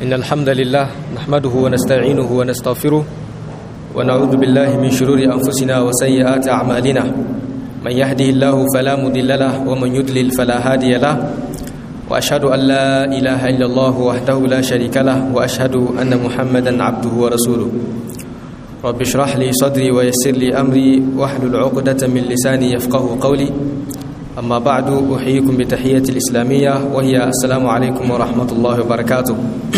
إن الحمد لله نحمده ونستعينه ونستغفره ونعوذ بالله من شرور أنفسنا وسيئات أعمالنا من يهده الله فلا مضل له ومن يضلل فلا هادي له وأشهد أن لا إله إلا الله وحده لا شريك له وأشهد أن محمدا عبده ورسوله رب اشرح لي صدري ويسر لي أمري واحلل عقدة من لساني يفقه قولي أما بعد أحييكم بتحية الإسلامية وهي السلام عليكم ورحمة الله وبركاته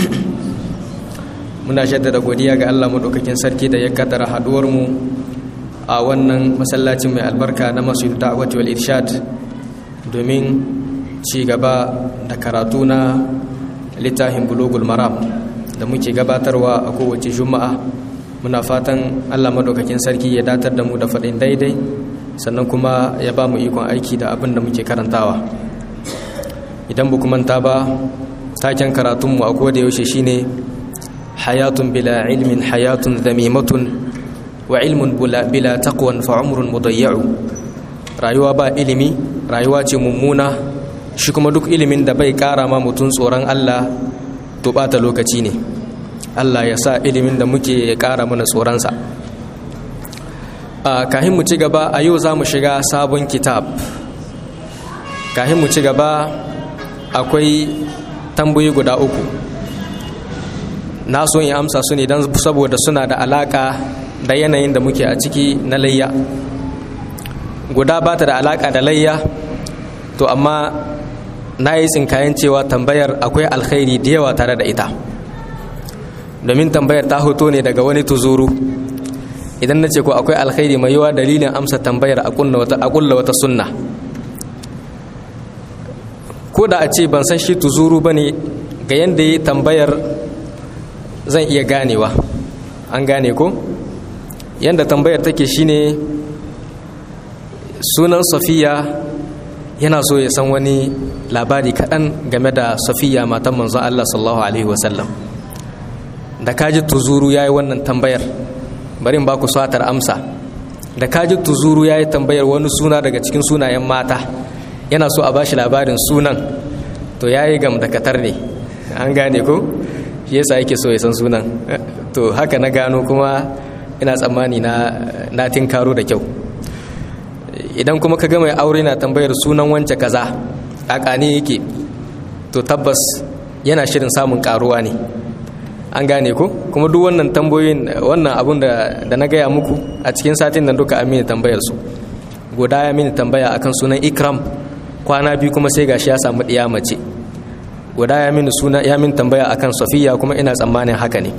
muna jaddada godiya ga Allah madaukakin sarki da ya kaddara haduwar mu a wannan masallacin mai albarka na Masjid Da'wat wal Irshad domin ci gaba da karatu na littafin Bulugul Maram da muke gabatarwa a kowace Juma'a muna fatan Allah madaukakin sarki ya datar da mu da faɗin daidai sannan kuma ya ba mu ikon aiki da abin da muke karantawa idan bu manta ba taken karatunmu a koda yaushe shine hayatun bila ilmin hayatun zamimatun wa ilmun bila taqwan fa umrun mudayya'u rayuwa ba ilimi rayuwa ce mummuna shi kuma duk ilimin da bai kara ma mutum tsoron Allah to bata lokaci ne Allah ya sa ilimin da muke ya kara mana tsoronsa kahin mu ci gaba a yau za mu shiga sabon kitab kahin mu ci gaba akwai tambayi guda uku na so in amsa su ne don saboda suna da alaka da yanayin da muke a ciki na layya guda ba ta da alaka da layya to amma na yi tsinkayen cewa tambayar akwai alkhairi da yawa tare da ita domin tambayar ta hoto ne daga wani tuzuru idan na ce ko akwai alkhairi mai yawa dalilin amsa tambayar a kulla wata sunna ko da a ce ban san shi tuzuru ba ne ga yadda ya tambayar zan iya ganewa an gane ko yadda tambayar take shine sunan safiya yana so ya san wani labari kaɗan game da safiya matan manzon allah sallallahu alaihi wasallam da kaji tuzuru ya yi wannan tambayar bari ba ku satar amsa da kaji tuzuru ya yi tambayar wani suna daga cikin sunayen mata yana so a bashi labarin sunan to ya yi gam da katar ne an gane ko shi yasa yake so ya san sunan to haka na gano kuma ina tsammani na na tinkaro da kyau idan kuma ka ga mai aure na tambayar sunan wance kaza kakane yake to tabbas yana shirin samun karuwa ne an gane ko kuma duk wannan tambayoyin wannan abun da na gaya muku a cikin satin nan duka amini tambayar su guda ya mini tambaya akan sunan ikram kwana biyu kuma sai gashi ya samu ɗiya mace guda ya mini suna ya mini tambaya akan safiya kuma ina tsammanin haka ne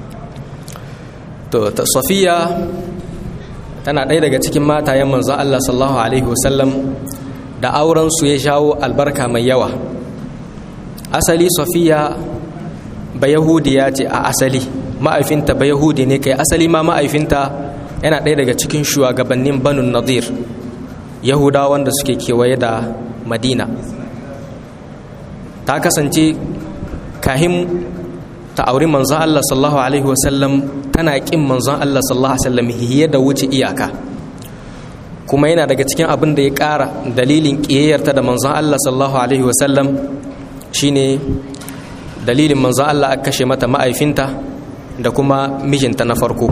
to safiya tana ɗaya daga cikin matayen manzon Allah sallallahu alaihi wasallam da auren su ya shawo albarka mai yawa asali safiya ba yahudiya ce a asali ma'aifinta ba yahudi ne kai asali ma ma'aifinta yana ɗaya daga cikin shugabannin banun nadir yahudawa wanda suke kewaye da madina ta kasance kahin ta auri manzon Allah sallallahu alaihi wasallam tana kin manzon Allah sallallahu alaihi wasallam hiye da wuce iyaka kuma yana daga cikin abin da ya ƙara dalilin ƙiyayyarta da manzon Allah sallallahu alaihi wasallam shine dalilin manzo Allah aka kashe mata ma'aifinta da kuma mijinta na farko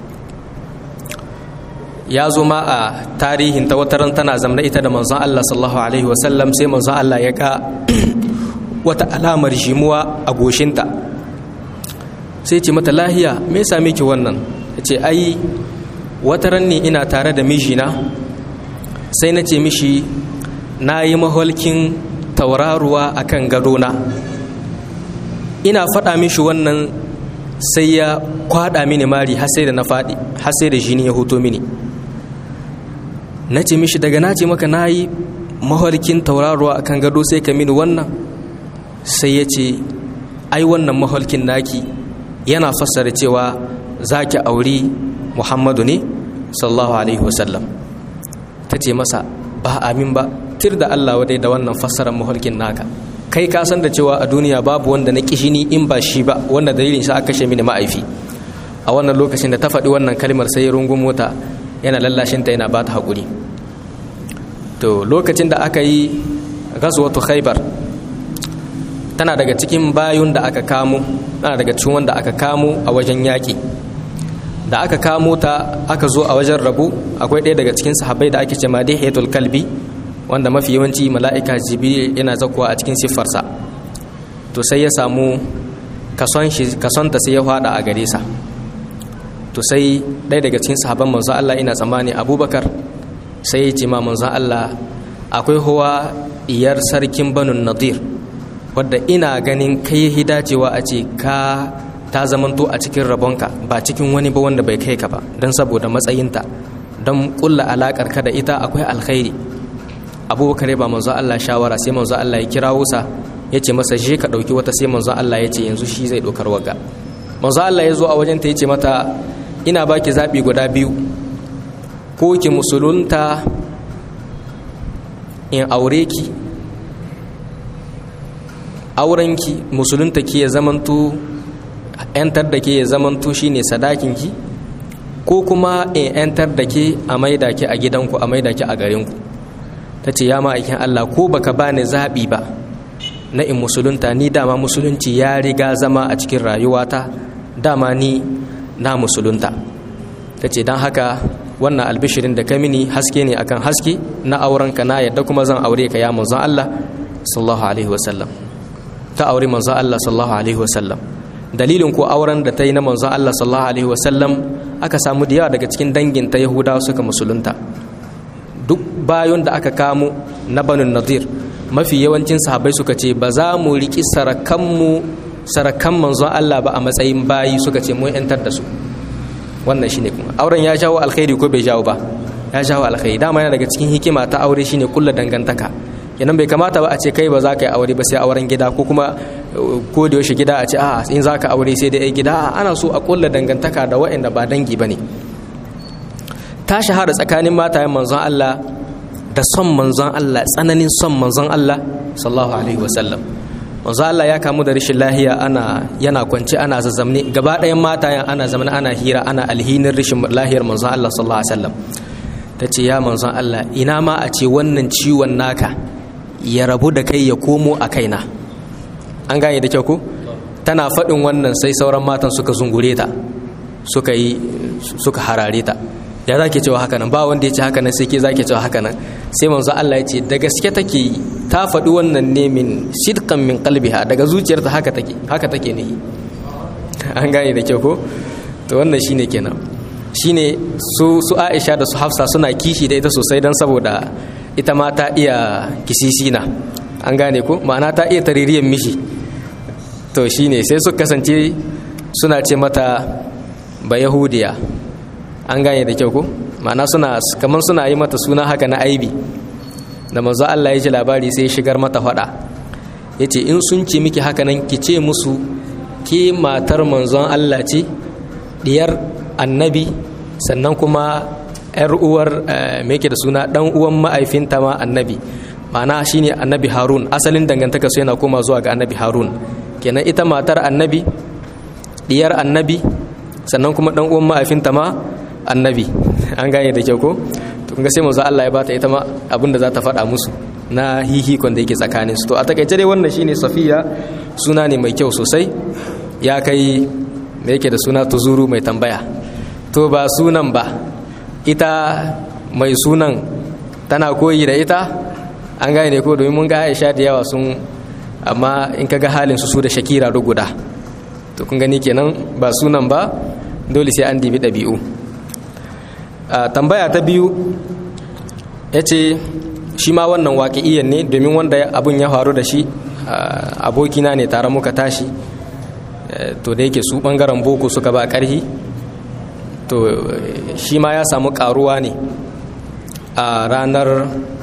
ya zo ma a tarihin ta wataran tana zamna ita da manzon Allah sallallahu alaihi wasallam sai manzon Allah ya ga wata alamar jimuwa a goshinta sai ce mata lahiya me yasa miki wannan ce ai wataran ne ina tare da mijina sai na ce mishi na yi maholkin tauraruwa akan gadona ina faɗa mishi wannan sai ya kwaɗa mini mari har sai da na faɗi har sai da jini ya hoto mini na ce mishi daga na ce maka na yi mahalkin tauraruwa a kan gado sai ka mini wannan sai ya ce ai wannan mahalkin naki yana fassara cewa za ki auri muhammadu ne sallallahu alaihi wasallam ta ce masa ba amin ba tir da allah wadai da wannan fassarar mahalkin naka kai ka san da cewa a duniya babu wanda na kishini in ba shi ba wanda dalilin shi aka kashe mini ma'aifi a wannan lokacin da ta faɗi wannan kalmar sai rungun mota yana lallashinta yana ba ta haƙuri to lokacin da aka yi ghazwatu khaybar tana daga cikin bayun da aka kamo tana daga cikin wanda aka kamo a wajen yaƙi da aka kamo ta aka zo a wajen rabu akwai ɗaya daga cikin sahabbai da ake ce ma dihiyatul kalbi wanda mafi yawanci mala'ika jibril yana zakuwa a cikin siffarsa to sai ya samu kasonta sai ya fada a gare sa to sai ɗaya daga cikin sahabban manzon Allah ina tsammani abubakar sai ya ce ma manzon Allah akwai huwa iyar sarkin banun nadir wadda ina ganin kai hidacewa a ce ka ta zamanto a cikin rabonka ba cikin wani ba wanda bai kai ka ba don saboda matsayinta don kulla alakar ka da ita akwai alkhairi abubakar ba manzo Allah shawara sai manzo Allah ya kirawo sa ya ce masa je ka ɗauki wata sai manzo Allah ya ce yanzu shi zai ɗaukar waga manzo Allah ya zo a wajen ta ya ce mata ina baki zaɓi guda biyu ko ki musulunta in aure ki aurenki musulunta ki ya zamanto yantar da ke ya zamanto shine sadakinki ko kuma in yantar da ke a maida ki a gidanku a maida ki a garinku ta ce ya ma'aikin Allah ko baka bani zaɓi ba na in musulunta ni dama musulunci ya riga zama a cikin rayuwata dama ni na musulunta ta ce don haka wannan albishirin da ka mini haske ne akan haske na aurenka na yadda kuma zan aure ka ya manzon Allah sallallahu alaihi wasallam ta aure manzon Allah sallallahu alaihi wasallam dalilin ko auren da ta yi na manzon Allah sallallahu alaihi wasallam aka samu da yawa daga cikin dangin ta Yahudawa suka musulunta duk bayon da aka kamo na Banu Nadir mafi yawancin sahabbai suka ce ba za mu riki sarakanmu sarakan manzon Allah ba a matsayin bayi suka ce mun yantar da su wannan shine kuma auren ya jawo alkhairi ko bai jawo ba ya jawo alkhairi dama yana daga cikin hikima ta aure shine kulla dangantaka kenan bai kamata ba a ce kai ba za ka yi aure ba sai auren gida ko kuma ko da yaushe gida a ce a in za ka aure sai da ai gida a ana so a kulla dangantaka da waɗanda ba dangi ba ne ta shahara tsakanin matayen manzon Allah da son manzon Allah tsananin son manzon Allah sallallahu alaihi wasallam manzon Allah ya kamu da rashin lahiya ana yana kwance ana zazzamne gaba ɗayan matayen ana zamana ana hira ana alhinin rashin lahiyar manzon Allah sallallahu alaihi wasallam ta ce ya manzon Allah ina ma a ce wannan ciwon naka ya rabu da kai ya komo a kaina an gane da kyau ko tana faɗin wannan sai sauran matan suka zungure ta suka yi suka harare ta ya za ke cewa haka nan ba wanda ya ce haka nan sai ke za ke cewa haka nan sai manzo Allah ya ce da gaske take ta faɗi wannan ne min sidqan min qalbiha daga zuciyarta haka take haka take ne an gane da kyau ko to wannan shine kenan shine su su Aisha da su Hafsa suna kishi da ita sosai dan saboda ita ma ta iya kisisina an gane ko ma'ana ta iya taririyan mishi to shine sai su kasance suna ce mata ba yahudiya an gane da kyau ko ma'ana suna kamar suna yi mata suna haka na aibi da manzo Allah ya ji labari sai shigar mata fada yace in sun ce miki haka nan ki ce musu ke matar manzon Allah ce diyar annabi sannan kuma yar uwar me yake da suna dan uwan ma'aifinta ma annabi ma'ana shine annabi harun asalin dangantaka su yana koma zuwa ga annabi harun kenan ita matar annabi diyar annabi sannan kuma dan uwan ma'aifinta ma annabi an gane da kyau ko to kun ga sai manzo Allah ya bata ita ma abin da za ta faɗa musu na hihikon da yake tsakanin su to a takaice dai wannan shine safiya suna ne mai kyau sosai ya kai me yake da suna tuzuru mai tambaya to ba sunan ba ita mai sunan tana koyi da ita an gane ne ko domin mun ga Aisha da yawa sun amma in ka ga halin su su da Shakira guda to kun gani kenan ba sunan ba dole sai an dibi ɗabi'u tambaya ta biyu ya ce shi ma wannan waƙi'iyan ne domin wanda abin ya faru da shi abokina ne tare muka tashi to da yake su ɓangaren boko suka ba ƙarhi to shi ma ya samu ƙaruwa ne a ranar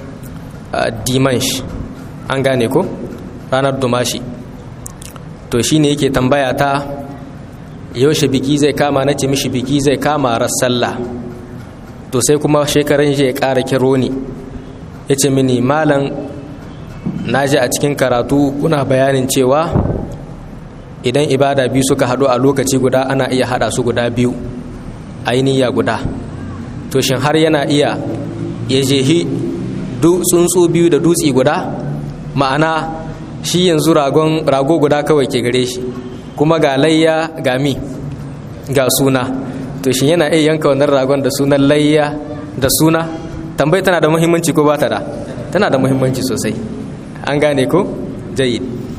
dimansh an gane ko ranar dumashi to shi ne yake tambaya ta yaushe biki zai kama na ce mishi biki zai kama sallah to sai kuma shekaran ya ƙara kiro ni ya ce mini malam na ji a cikin karatu kuna bayanin cewa idan ibada biyu suka haɗu a lokaci guda ana iya haɗa su guda biyu ainiya guda to shin har yana iya ya jehi tsuntsu biyu da dutse guda ma'ana shi yanzu ragon rago guda kawai ke gare shi kuma ga layya ga mi ga suna to shi yana iya yanka wannan ragon da sunan layya da suna tambayi tana da muhimmanci ko ba ta da tana da muhimmanci sosai an gane ko jayid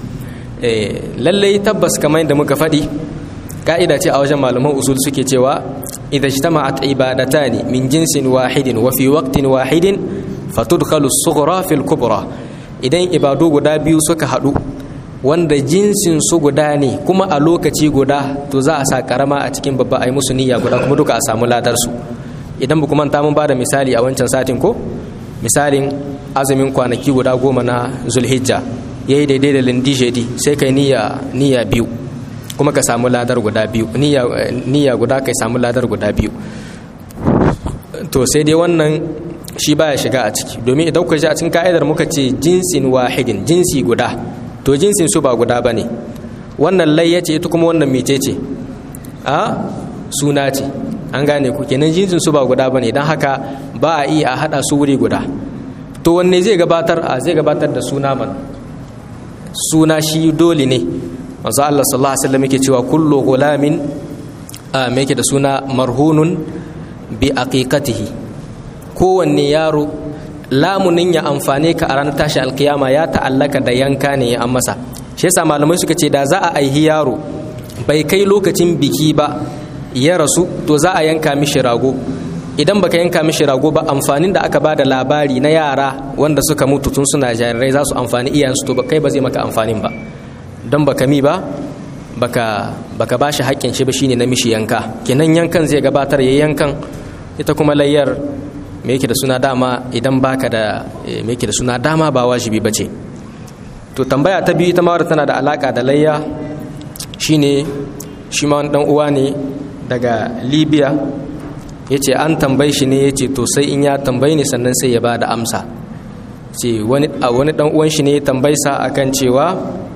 lallai tabbas kamar yadda muka faɗi ka'ida ce a wajen malaman usul suke cewa idan ijtama'at ibadatani min jinsin wahidin wa fi waqtin wahidin fatudkhalu as-sughra fil kubra idan ibadu guda biyu suka haɗu wanda jinsin su guda ne kuma a lokaci guda to za a sa karama a cikin babba ai musu niyya guda kuma duka a samu ladar su idan ba manta mun bada misali a wancan satin ko misalin azumin kwanaki guda goma na zulhijja yayi daidai da lindijedi sai kai niyya niyya biyu kuma ka samu ladar guda biyu niyya guda kai samu ladar guda biyu to sai dai wannan shi baya shiga a ciki domin idan kuka ji a cikin ka'idar muka ce jinsin wahidin jinsi guda to jinsin su ba guda bane wannan layya ce ita kuma wannan mice ce a suna ce an gane ku kenan jinsin su ba guda bane don haka ba a iya a hada su wuri guda to wanne zai gabatar a zai gabatar da suna man suna shi dole ne manzo Allah sallallahu alaihi wasallam yake cewa kullu gulamin a me yake da suna marhunun bi aqiqatihi kowanne yaro lamunin ya amfane ka a ranar tashi alkiyama ya ta'allaka da yanka ne ya an masa shi yasa malamai suka ce da za a aihi yaro bai kai lokacin biki ba ya rasu to za a yanka mishi rago idan baka yanka mishi rago ba amfanin da aka bada labari na yara wanda suka mutu tun suna jarirai za su amfani iyayensu to kai ba zai maka amfanin ba don baka mi ba baka baka bashi haƙƙin shi ba shine na mishi yanka kenan yankan zai gabatar ya yankan ita kuma layyar me yake da suna dama idan baka da me yake da suna dama ba wajibi bace to tambaya ta biyu ita ma tana da alaka da layya shine shi ma wani dan uwa ne daga Libya yace an tambaye shi ne yace to sai in ya tambaye ni sannan sai ya bada amsa ce wani a wani dan uwan shi ne ya tambaye sa akan cewa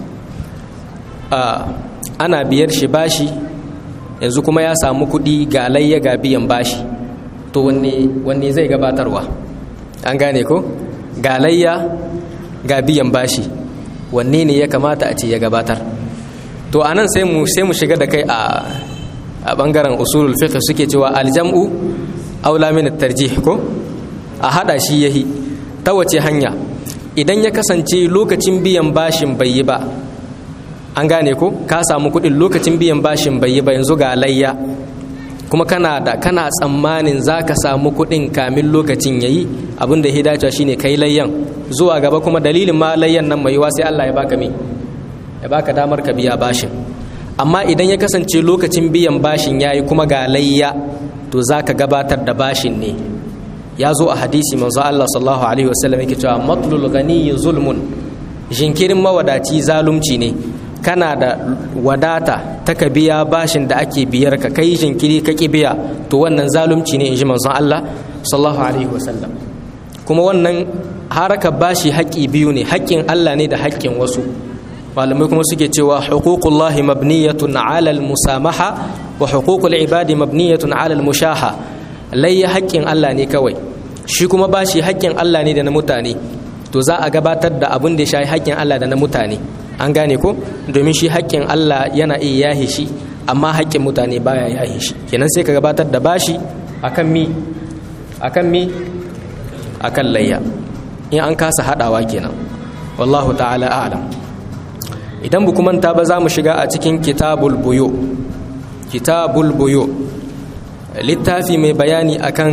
ana biyar shi bashi yanzu kuma ya samu kuɗi ga layya ga biyan bashi to wanne zai gabatarwa an gane ko ga layya ga biyan bashi wanne ne ya kamata a ce ya gabatar to anan sai mu sai mu shiga da kai a a bangaren usulul fiqh suke cewa aljam'u aula min tarjih ko a hada shi yahi ta wace hanya idan ya kasance lokacin biyan bashin bai yi ba an gane ko ka samu kuɗin lokacin biyan bashin bai yi ba yanzu ga layya kuma kana da kana tsammanin za ka samu kuɗin kamin lokacin ya yi abinda ya dacewa shine kai layyan zuwa gaba kuma dalilin ma layyan nan mai yiwa sai Allah ya baka me ya baka damar ka biya bashin amma idan ya kasance lokacin biyan bashin ya yi kuma ga layya to za ka gabatar da bashin ne ya zo a hadisi manzo Allah sallallahu alaihi wasallam yake cewa matlul ghani zulmun jinkirin mawadaci zalunci ne kana da wadata ta ka biya bashin da ake biyar ka kai jinkiri ka ki biya to wannan zalunci ne in ji manzon Allah sallallahu alaihi wasallam kuma wannan harakar bashi haƙƙi biyu ne haƙƙin Allah ne da haƙƙin wasu malamai kuma suke cewa huququllahi mabniyatun ala musamaha wa huququl ibadi mabniyatun ala mushaha layya haƙƙin Allah ne kawai shi kuma bashi haƙƙin Allah ne da na mutane to za a gabatar da abin da ya shafi haƙƙin Allah da na mutane an gane ko domin shi haƙƙin Allah yana iya yahe shi amma haƙƙin mutane baya yahe shi kenan sai ka gabatar da bashi akan mi akan mi akan layya in an kasa hadawa kenan wallahu ta'ala a'lam idan bu manta ba za mu shiga a cikin kitabul buyo kitabul buyo littafi mai bayani akan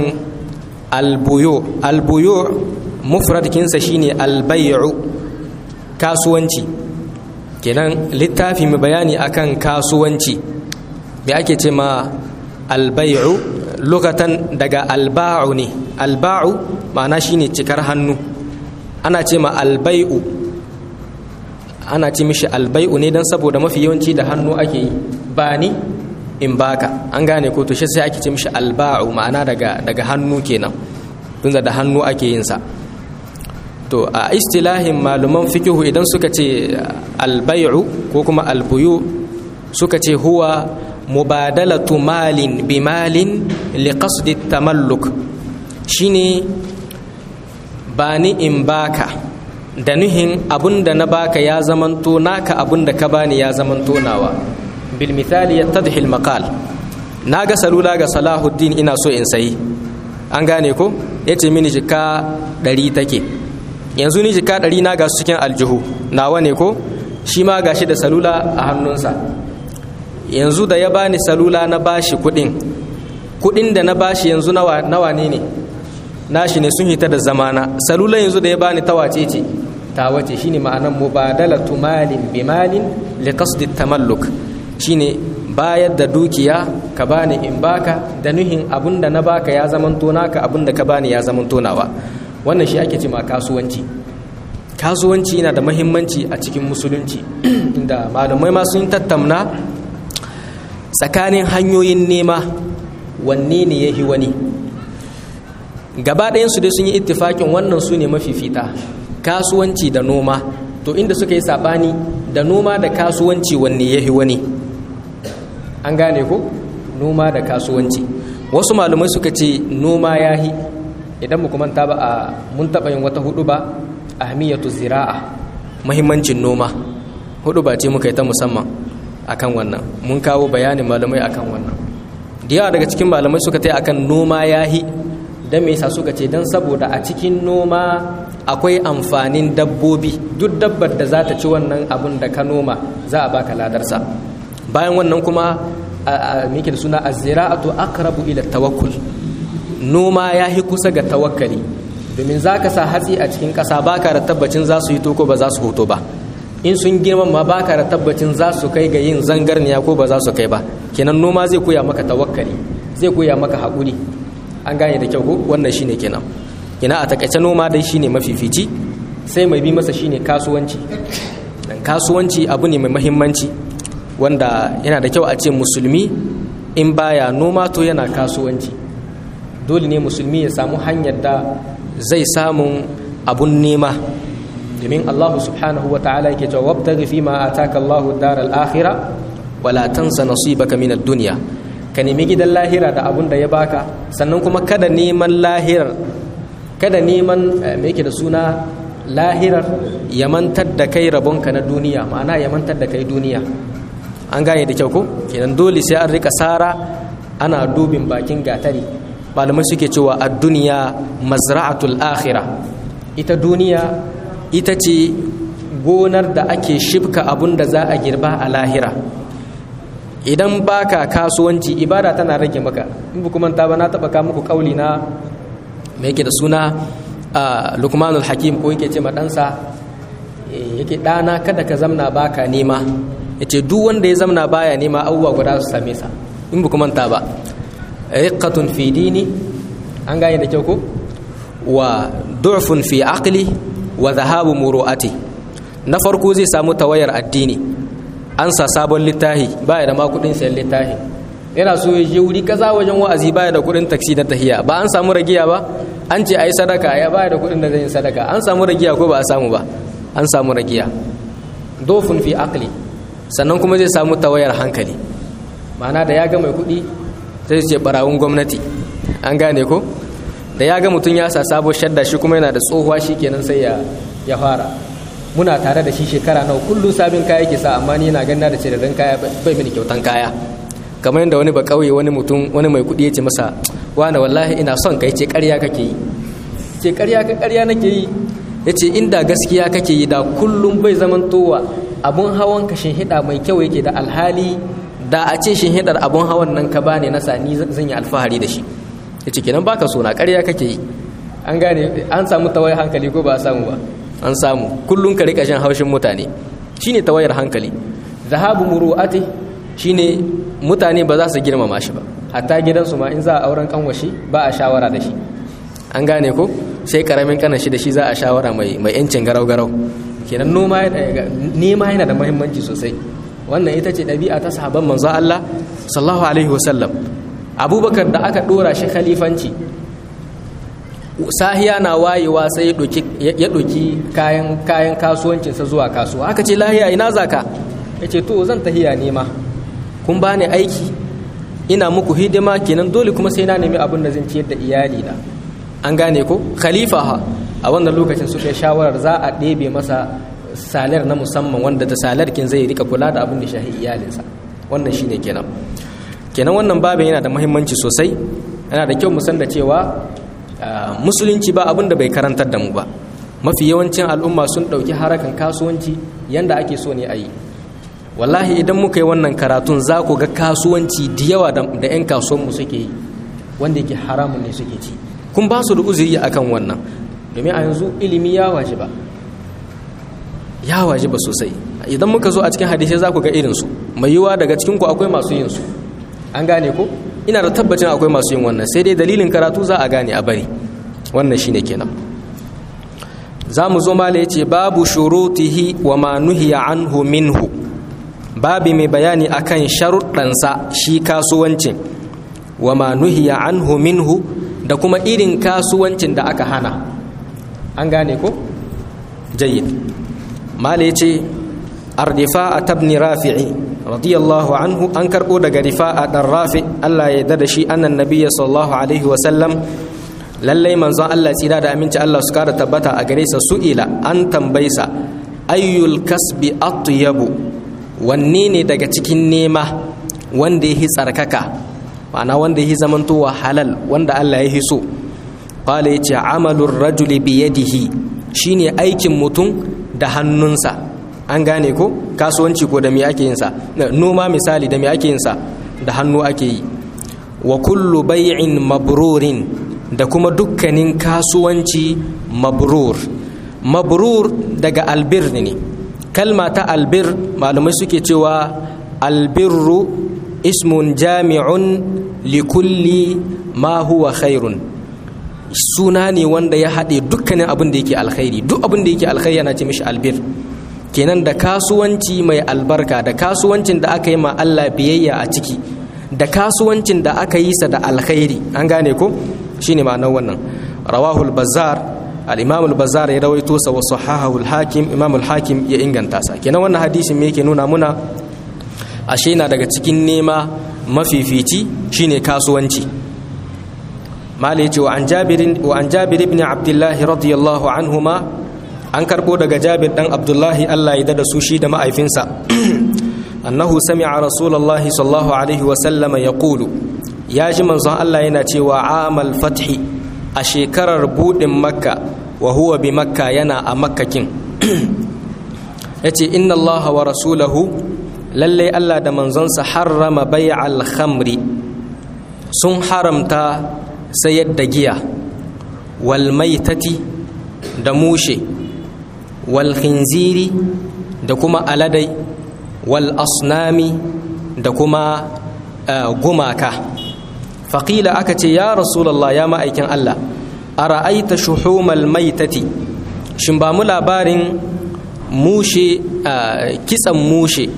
albuyo albuyo mufradkinsa shine albay'u kasuwanci kenan littafi mai bayani akan kasuwanci me ake ce ma albay'u lokatan daga alba'u ne alba'u ma'ana shine cikar hannu ana ce ma albai'u ana ce mishi albai'u ne don saboda mafi yawanci da hannu ake yi ba ni in baka an gane ko to shi sai ake ce mishi alba'u ma'ana daga daga hannu kenan tun da hannu ake yin sa to a istilahin maluman fikihu idan suka ce albai'u ko kuma albuyu suka ce huwa mubadalatu malin bi malin li qasdi tamalluk shine ba ni in baka da nuhin abun da na baka ya zamanto naka abun da ka bani ya zamanto nawa bil misali yattadhi al maqal na ga salula ga salahuddin ina so in sayi an gane ko yace mini jika ɗari take yanzu ni jika ɗari na ga su cikin aljihu nawa ne ko shi ma gashi da salula a hannunsa yanzu da ya bani salula na bashi kuɗin kuɗin da na bashi yanzu nawa ne ne nashi ne sun hita da zamana salula yanzu da ya bani ta wace ce ta wace shine ma'anan mubadalatu malin bi malin li qasdi tamalluk shine bayar da dukiya ka bani in baka da nuhin abunda na baka ya zamanto naka abunda ka bani ya zamanto nawa wannan shi ake ce ma kasuwanci kasuwanci yana da mahimmanci a cikin musulunci inda malamai ma sun tattauna tsakanin hanyoyin nema wanne ne ya wani gaba ɗayansu dai sun yi ittifakin wannan su ne mafifita kasuwanci da noma to inda suka yi saɓani da noma da kasuwanci wanne ya wani an gane ko noma da kasuwanci wasu malamai suka ce noma ya hi idan mu manta ba a mun taɓa yin wata hudu ba ahmiyatu zira'a mahimmancin noma hudu ba ce muka yi ta musamman akan wannan mun kawo bayanin malamai akan wannan da yawa daga cikin malamai suka ta akan noma ya hi don me yasa suka ce don saboda a cikin noma akwai amfanin dabbobi duk dabbar da za ta ci wannan abun da ka noma za a baka ladarsa bayan wannan kuma mike da suna azira'atu aqrabu ila tawakkul noma ya hi kusa ga tawakkali domin za ka sa hatsi a cikin ƙasa baka da tabbacin za su yi ko ba za su hoto ba in sun girma ma baka da tabbacin za su kai ga yin zangarniya ko ba za su kai ba kenan noma zai koya maka tawakkali zai koya maka haƙuri an gane da kyau ko wannan shine kenan kina a takaice noma dai shine mafifici sai mai bi masa shine kasuwanci dan kasuwanci abu ne mai mahimmanci wanda yana da kyau a ce musulmi in baya noma to yana kasuwanci dole ne musulmi ya samu hanyar da zai samun abun nema domin Allah subhanahu wa ta'ala yake cewa wabtaghi fi ma ataka Allahu daral akhirah wala tansa nasibaka min ad-dunya ka nemi gidan lahira da abun da ya baka sannan kuma kada neman lahirar kada neman me yake da suna lahirar ya mantar da kai rabonka na duniya ma'ana ya mantar da kai duniya an gane da kyau ko kenan dole sai an rika sara ana dubin bakin gatari malamai suke cewa a duniya mazra'atul akhira ita duniya ita ce gonar da ake shifka abun da za a girba a lahira idan baka kasuwanci ibada tana rage maka in bu kuma ba na taba ka muku kauli na me yake da suna lukmanul hakim ko yake ce ma ɗansa yake ɗana kada ka zamna baka nema yace duk wanda ya zamna baya nema abubuwa guda su same sa in bu kuma ba riqatun fi dini an gane da kyau ko wa du'fun fi aqli wa dhahabu muru'ati na farko zai samu tawayar addini an sa sabon littahi baya da ma kudin sayan littahi yana so ya je wuri kaza wajen wa'azi baya da kudin taksi na tahiya ba an samu ragiya ba an ce ayi sadaka ya baya da kudin da zai yi sadaka an samu ragiya ko ba a samu ba an samu ragiya dofun fi aqli sannan kuma zai samu tawayar hankali ma'ana da ya ga mai kudi sai ce barawun gwamnati an gane ko da ya ga mutum ya sa sabo shadda shi kuma yana da tsohuwa shi kenan sai ya fara muna tare da shi shekara nawa kullum sabin kaya ke sa amma ni na ganna da cirarin kaya bai mini kyautan kaya kamar yadda wani ba kauye wani mutum wani mai kudi ya ce masa wani wallahi ina son kai ce ƙarya kake yi ce ƙarya ka ƙarya nake yi ya ce inda gaskiya kake yi da kullum bai zaman towa abun hawan ka hida mai kyau yake da alhali da a ce hidar abun hawan nan ka bani na sani zan yi alfahari da shi ya ce kenan baka so na ƙarya kake yi an gane an samu tawayar hankali ko ba a samu ba an samu kullum ka rika shan haushin mutane shine tawayar hankali zahabu muru'ati shine mutane ba za su girmama shi ba hatta gidansu ma in za a auren kanwashi ba a shawara da shi an gane ko sai karamin kanan shi da shi za a shawara mai mai yancin garau garau kenan noma nema yana da muhimmanci sosai wannan ita ce ɗabi'a ta sahabban manzo Allah sallallahu alaihi wasallam abubakar da aka dora shi khalifanci sahiya na wayewa sai ya ɗauki kayan kayan kasuwancinsa zuwa kasuwa aka ce lahiya ina zaka ya ce to zan tahiya nema kun bani aiki ina muku hidima kenan dole kuma sai na nemi abin da zan ciyar da iyali na an gane ko khalifa ha a wannan lokacin suka yi shawarar za a ɗebe masa salar na musamman wanda da salarkin zai rika kula da abin da shahi iyalinsa wannan shine kenan kenan wannan babin yana da muhimmanci sosai yana da kyau mu san da cewa musulunci ba abin da bai karantar da mu ba mafi yawancin al'umma sun ɗauki harakan kasuwanci yanda ake so ne a yi wallahi idan muka yi wannan karatun za ku ga kasuwanci da yawa da 'yan kasuwanmu suke yi wanda yake haramun ne suke ci kun ba su da uzuri akan wannan domin a yanzu ilimi ya waje ba ya waje ba sosai idan muka zo a cikin hadisai za ku ga irinsu mai yiwa daga cikinku akwai masu yin su an gane ko ina da tabbacin akwai masu yin wannan sai dai dalilin karatu za a gane a bari wannan shine kenan za mu zo mala yace babu shurutihi wa ma nuhiya anhu minhu babi mai bayani akan sharuɗansa shi kasuwancin wa ma nuhiya anhu minhu da kuma irin kasuwancin da aka hana an gane ko jayyid mala yace ardifa tabni rafi'i radiyallahu anhu an karbo daga rifa'a dan rafi Allah ya da shi annan nabiyyi sallallahu alaihi wa sallam lallai manzon Allah tsira da aminci Allah su kara tabbata a gare sa su'ila an tambaysa ayyul kasbi atyabu wanne ne daga cikin nema wanda yahi tsarkaka ma'ana wanda yahi zamantowa halal wanda Allah ya so qala yace amalur rajuli bi yadihi shine aikin mutum da hannunsa an gane ko kasuwanci ko da me ake yin sa noma misali da me ake yin sa da hannu ake yi wa kullu bay'in mabrurin da kuma dukkanin kasuwanci mabrur mabrur daga albir ne kalma ta albir malamai suke cewa albirru ismun jami'un likulli ma huwa khairun suna ne wanda ya haɗe dukkanin abin da yake alkhairi duk abin da yake alkhairi yana ce mishi albir kenan da kasuwanci mai albarka da kasuwancin da aka yi ma Allah biyayya a ciki da kasuwancin da aka yi sa da alkhairi an gane ko shine ma'anar wannan rawahu al-bazzar al-imam al-bazzar ya rawaito sa wa sahahahu al-hakim imam al-hakim ya inganta sa kenan wannan hadisin me yake nuna muna ashe na daga cikin nema mafifici shine kasuwanci mali yace wa an jabir wa an jabir ibn abdullah radiyallahu anhuma an karbo daga jabir dan abdullahi Allah ya dada su shi da ma'aifinsa annahu sami'a rasulullahi sallallahu alaihi wa sallama yaqulu ya ji manzon Allah yana cewa amal fathi a shekarar budin makka wa huwa bi makka yana a makkakin ya ce inna Allah wa rasulahu lalle Allah da manzonsa harrama bai khamri sun haramta sayar da giya wal maitati da mushe wal khinziri da kuma aladai wal asnami da kuma gumaka faƙila aka ce ya rasulallah ya ma'aikin Allah a ra'aita shuhumal maitati shin ba mu labarin mushe kitsan mushe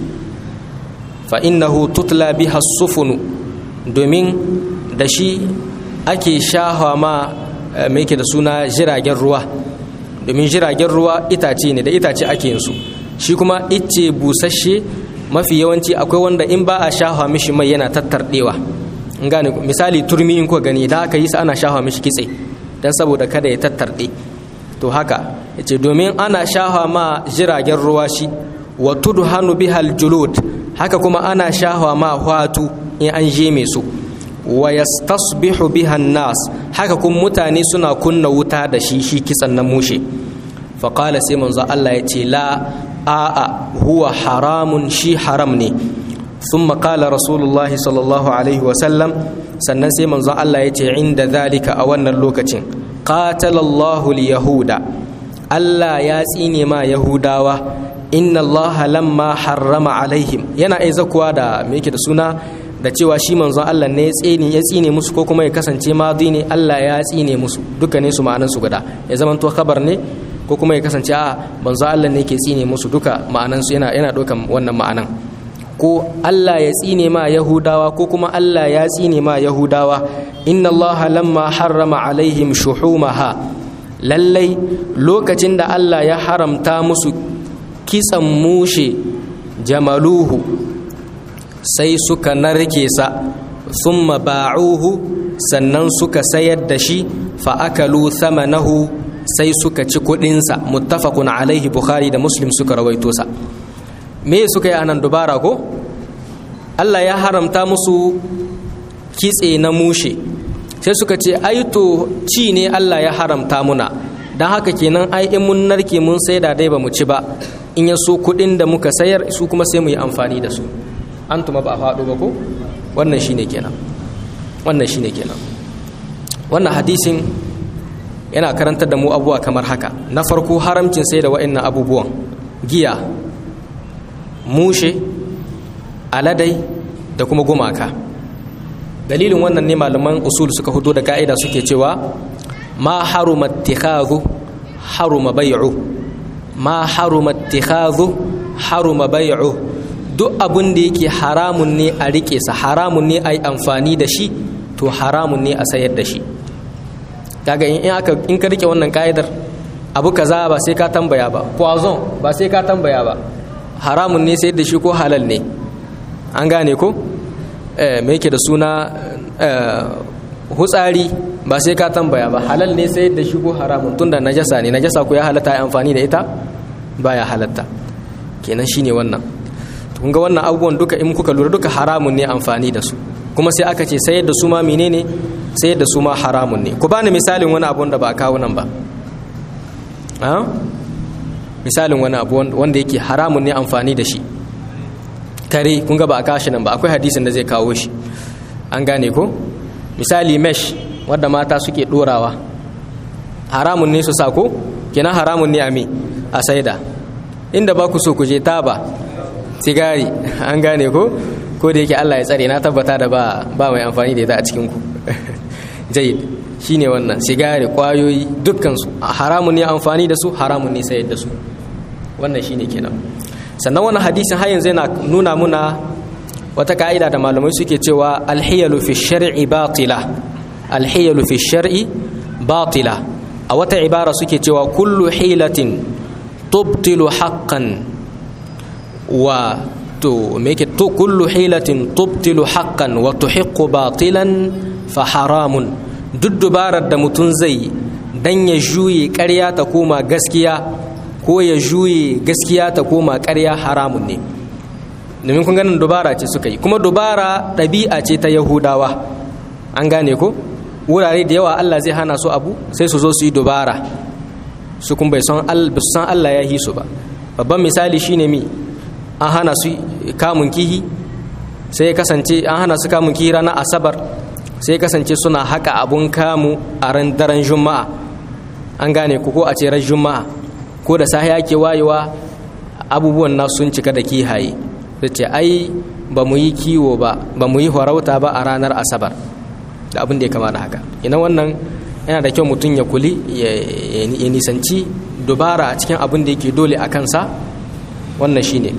fa innahu tutla biha sufunu domin da shi ake shahawa ma mai ke da suna jiragen ruwa domin jiragen ruwa itace ne da itace ake yin su shi kuma ice busasshe mafi yawanci akwai wanda in ba a shahawa mishi mai yana tattarɗewa gane misali turmi in kuka gani da aka yi sa ana shafa mishi kitse don saboda kada ya tattarɗe to haka yace domin ana shafa ma jiragen ruwa shi wa tudhanu bihal julud haka kuma ana shafa ma hwatu in an je mai su wa yastasbihu biha nas haka kuma mutane suna kunna wuta da shi shi kitsan na mushe fa qala sai manzo Allah yace la a'a huwa haramun shi haram ne ثم قال رسول الله صلى الله عليه وسلم sannan sai manzon Allah ya ce inda zalika a wannan lokacin qatalallahu yahuda Allah ya tsine ma yahudawa inna Allah lamma harrama alaihim yana aiza kuwa da me yake da suna da cewa shi manzon Allah ne ya tsine ya tsine musu ko kuma ya kasance madi ne Allah ya tsine musu dukkanin su ma'anan su guda ya zama to khabar ne ko kuma ya kasance a manzon Allah ne ke tsine musu duka ma'anan su yana yana dokan wannan ma'anan ko Allah ya tsine ma Yahudawa ko kuma Allah ya tsine ma Yahudawa inna Allah lamma harrama alaihim shuhumaha lallai lokacin da Allah ya haramta musu kitsan mushe jamaluhu sai suka narke sa thumma ba'uhu sannan suka sayar da shi fa akalu thamanahu sai suka ci kuɗinsa muttafaqun alaihi bukhari da muslim suka rawaito sa me suka yi anan dubara ko Allah ya haramta musu kitse na mushe sai suka ce ai to ci ne Allah ya haramta muna don haka kenan ai in mun narke mun saida dai ba mu ci ba in ya so kuɗin da muka sayar su kuma sai mu yi amfani da su an tuma ba a faɗo ba ko wannan shine kenan wannan shine kenan wannan hadisin yana karantar da mu abubuwa kamar haka na farko haramcin sai da wa'annan abubuwan giya mushe aladai da kuma gumaka dalilin wannan ne malaman usul suka hudo da ka'ida suke cewa ma haruma ittikhadhu haruma bai'u ma haruma ittikhadhu haruma bai'u duk abin da yake haramun ne a rike sa haramun ne a yi amfani da shi to haramun ne a sayar da shi kaga in aka in ka rike wannan ka'idar abu kaza ba sai ka tambaya ba poison ba sai ka tambaya ba haramun ne sayar da shi ko halal ne an gane ko eh me yake da suna hutsari ba sai ka tambaya ba halal ne sayar da shi ko haramun tunda najasa ne najasa ko ya halatta ya amfani da ita baya halatta kenan shine wannan kun ga wannan abubuwan duka in kuka lura duka haramun ne amfani da su kuma sai aka ce sayar da su ma menene sayar da su ma haramun ne ku bani misalin wani abu wanda ba a kawo nan ba misalin wani abu wanda yake haramun ne amfani da shi kare kun ga ba a kawo shi nan ba akwai hadisin da zai kawo shi an gane ko misali mesh wadda mata suke dorawa haramun ne su sa ko kenan haramun ne a me a saida inda ba ku so ku je taba sigari an gane ko ko da yake Allah ya tsare na tabbata da ba ba mai amfani da ita a cikin ku jayyid shine wannan sigari kwayoyi dukkan su haramun ne amfani da su haramun ne sayar da su wannan shine kenan sannan wannan hadisin har yanzu yana nuna muna wata ka'ida da malamai suke cewa alhiyalu fi shar'i batila alhiyalu fi shar'i batila a wata ibara suke cewa kullu hilatin tubtilu haqqan wa to me yake to kullu hilatin tubtilu haqqan wa tuhiqqu batilan fa haramun duk dubarar da mutum zai dan ya juye ƙarya ta koma gaskiya ko ya juye gaskiya ta koma ƙarya haramun ne domin kun ganin dubara ce suka yi kuma dubara ɗabi'a ce ta yahudawa an gane ko wurare da yawa allah zai hana su abu sai su zo su yi dubara su kun bai san allah ya yi su ba babban misali shine mi an hana su kamun kihi sai ya kasance an hana su kamun kihi ranar asabar sai ya kasance suna haka abun kamu a ran daren juma'a an gane ku ko a ce ran juma'a ko da sahi ake wayewa abubuwan na sun cika da kihaye da ce ai ba mu yi kiwo ba ba mu yi horauta ba a ranar asabar da abin da ya kama da haka ina wannan yana da kyau mutum ya kuli ya nisanci dubara a cikin abin da yake dole a kansa wannan shine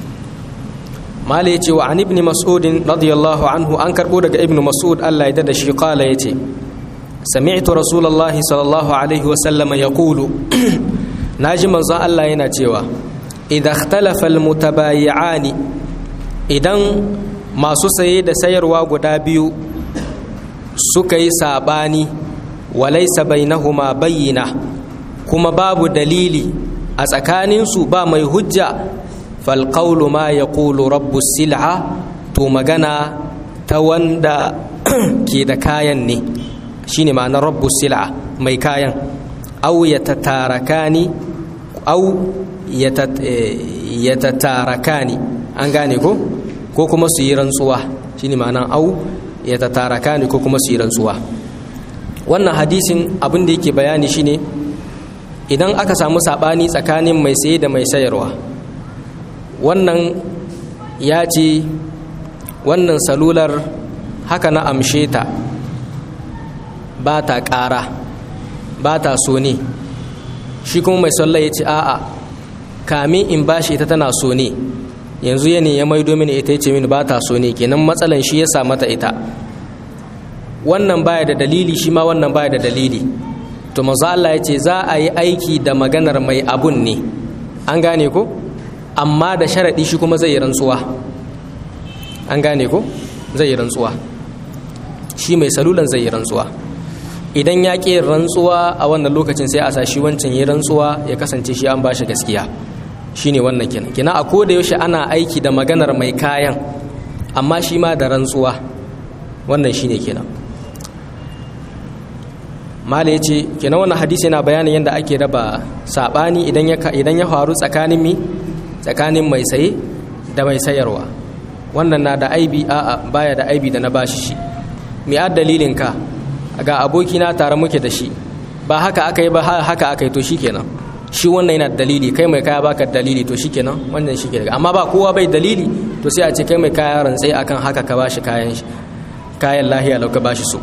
mala yace wa an ibn mas'ud radiyallahu anhu an karbo daga ibn mas'ud Allah ya dada shi qala yace sami'tu rasulullah sallallahu alaihi wa sallama yaqulu naji manzo Allah yana cewa idza ikhtalafa almutabayi'ani idan masu saye da sayarwa guda biyu suka yi sabani walaysa bainahuma bayyina kuma babu dalili a tsakaninsu ba mai hujja falƙaulu ma ya ƙulu rabbu sil'a to magana ta wanda ke da kayan ne shine ma'anar rabbu sil'a mai kayan au ya tattarakani au ya tattarakani an gane ko ko kuma su yi rantsuwa shine ma'anar au ya tattarakani ko kuma su yi rantsuwa wannan hadisin abin da yake bayani shine idan aka samu saɓani tsakanin mai saye da mai sayarwa wannan ya ce wannan salular haka na amshe ta ba ta ƙara ba ta so ne shi kuma mai sallah ya ce a'a kamin in bashi ita tana so ne yanzu ya ne ya maido mini ita ya ce mini ba ta so ne kenan matsalan shi ya sa mata ita wannan baya da dalili shi ma wannan baya da dalili to manzo Allah ya ce za a yi aiki da maganar mai abun ne an gane ko amma da sharaɗi shi kuma zai yi rantsuwa an gane ko zai yi rantsuwa shi mai salulan zai yi rantsuwa idan ya ƙi rantsuwa a wannan lokacin sai a sashi wancan ya rantsuwa ya kasance shi an bashi gaskiya shine wannan kenan kina a koda yaushe ana aiki da maganar mai kayan amma shi ma da rantsuwa wannan shine kenan mala ya ce kenan wannan hadisi yana bayanin yadda ake raba saɓani idan ya faru tsakanin mi tsakanin mai saye da mai sayarwa wannan na da aibi a'a baya da aibi da na bashi shi me a dalilin ka ga abokina tare muke da shi ba haka aka yi ba haka aka yi to shikenan shi wannan yana dalili kai mai kaya baka dalili to shikenan wannan shi ke amma ba kowa bai dalili to sai a ce kai mai kaya rantsai akan haka ka bashi kayan shi kayan lahiya lau ka bashi so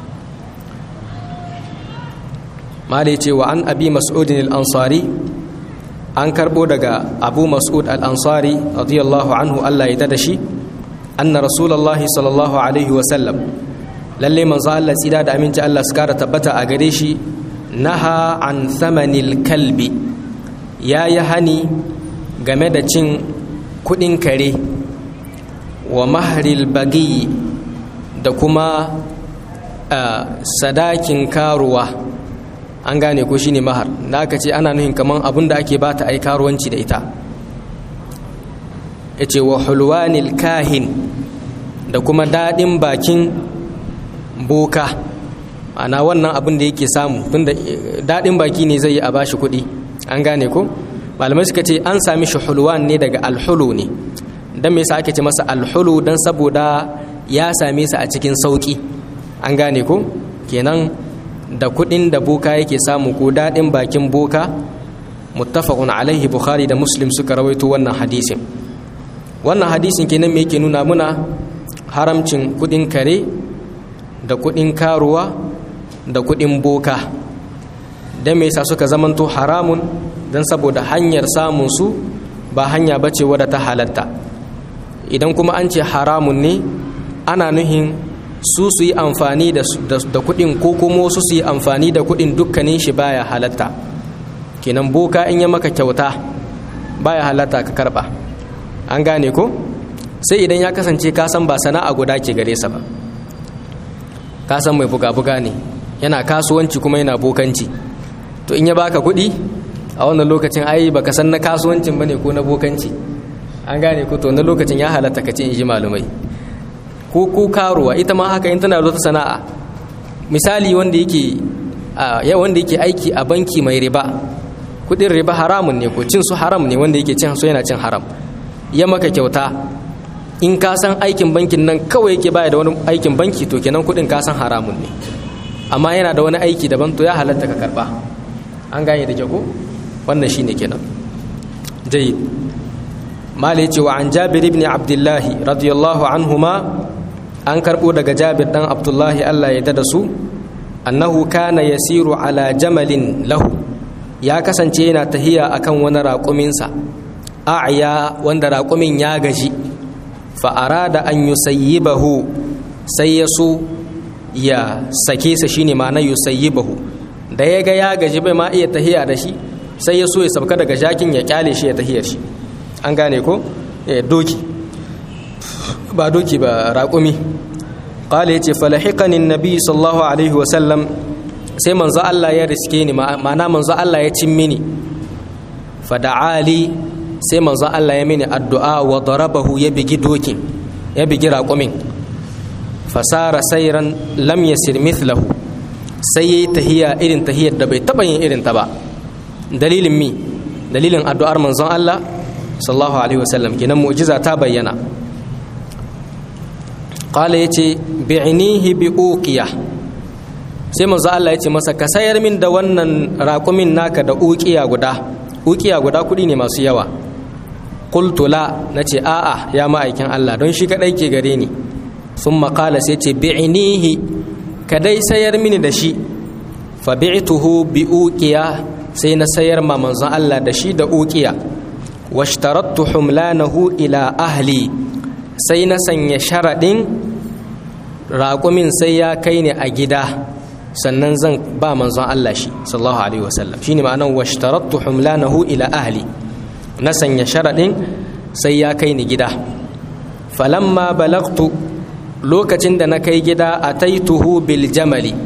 malai ce wa an abi mas'udin al-ansari an karbo daga abu mas'ud al-ansari radiyallahu anhu Allah ya da shi anna rasulullahi sallallahu alaihi wa sallam lalle manzo Allah tsira da aminci Allah su kara tabbata a gare shi naha an thamanil kalbi ya yi hani game da cin kudin kare wa maharil bagi da kuma sadakin karuwa an gane ko shine mahar da aka ce ana nuhin kaman abin da ake bata ai karuwanci da ita yace wa hulwanil kahin da kuma dadin bakin boka ana wannan abin da yake samu tunda dadin baki ne zai yi a bashi kuɗi an gane ko malamai suka ce an sami shi hulwan ne daga alhulu ne dan me yasa ake ce masa alhulu dan saboda ya same sa a cikin sauki an gane ko kenan da kudin da boka yake samu ko daɗin bakin boka muttafaqun alaihi bukhari da muslim suka rawaito wannan hadisin wannan hadisin kenan me yake nuna muna haramcin kudin kare da kudin karuwa da kudin boka dan me yasa suka zamanto haramun dan saboda hanyar samun su ba hanya bace wadda ta halatta idan kuma an ce haramun ne ana nuhin su su yi amfani da kuɗin ko kuma wasu su yi amfani da kuɗin dukkanin shi baya halatta kenan boka in ya maka kyauta baya halatta ka karba an gane ko sai idan ya kasance ka san ba sana'a guda ke gare sa ba ka san mai buga-buga ne yana kasuwanci kuma yana bokanci to in ya baka kuɗi a wannan lokacin ai baka san na kasuwancin bane ko na bokanci an gane ko to na lokacin ya halatta ka ce in ji malumai ko ko karuwa ita ma haka in tana da sana'a misali wanda yake ya wanda yake aiki a banki mai riba kudin riba haramun ne ko cin su haram ne wanda yake cin su yana cin haram ya maka kyauta in ka san aikin bankin nan kawai yake baya da wani aikin banki to kenan kudin ka san haramun ne amma yana da wani aiki daban to ya halatta ka karba an gane da ko wannan shine kenan jayyid malai cewa an jabir ibn abdullahi radiyallahu anhuma an karbo daga jabir dan abdullahi Allah ya dada su annahu kana yasiru ala jamalin lahu ya kasance yana tahiya akan wani raƙuminsa a'ya wanda raƙumin ya gaji fa arada an yusayyibahu sai ya so ya sake sa shine ma'ana yusayyibahu da ya ga ya gaji bai ma iya tahiya da shi sai ya so ya sabka daga jakin ya kyale shi ya tahiyar shi an gane ko doki ba doki ba raƙumi ƙala ya ce falahikanin nabi sallallahu alaihi wasallam sai manzo Allah ya riske ni ma'ana manzo Allah ya cin mini fada'ali sai manzo Allah ya mini addu'a wa darabahu ya bigi dokin ya bigi raƙumin fasara sairan lam yasir mithlahu sai yayi tahiya irin tahiyar da bai taɓa yin irin ta ba dalilin mi dalilin addu'ar manzon Allah sallallahu alaihi wasallam kenan mu'jiza ta bayyana qala yace bi'nihi bi uqiya sai manzo Allah yace masa ka sayar min da wannan raƙumin naka da uqiya guda uqiya guda kudi ne masu yawa qultu la nace a'a ya ma'aikin Allah don shi kadai ke gare ni thumma qala sai yace bi'nihi kadai sayar mini da shi fa bi'tuhu bi uqiya sai na sayar ma manzon Allah da shi da uqiya washtarattu humlanahu ila ahli sai na sanya sharaɗin raƙumin sai ya kai ne a gida sannan zan ba manzon Allah shi sallallahu alaihi wasallam shine ma'anar washtarattu humlanahu ila ahli na sanya sharaɗin sai ya kai ni gida falamma balagtu lokacin da na kai gida a taituhu bil jamali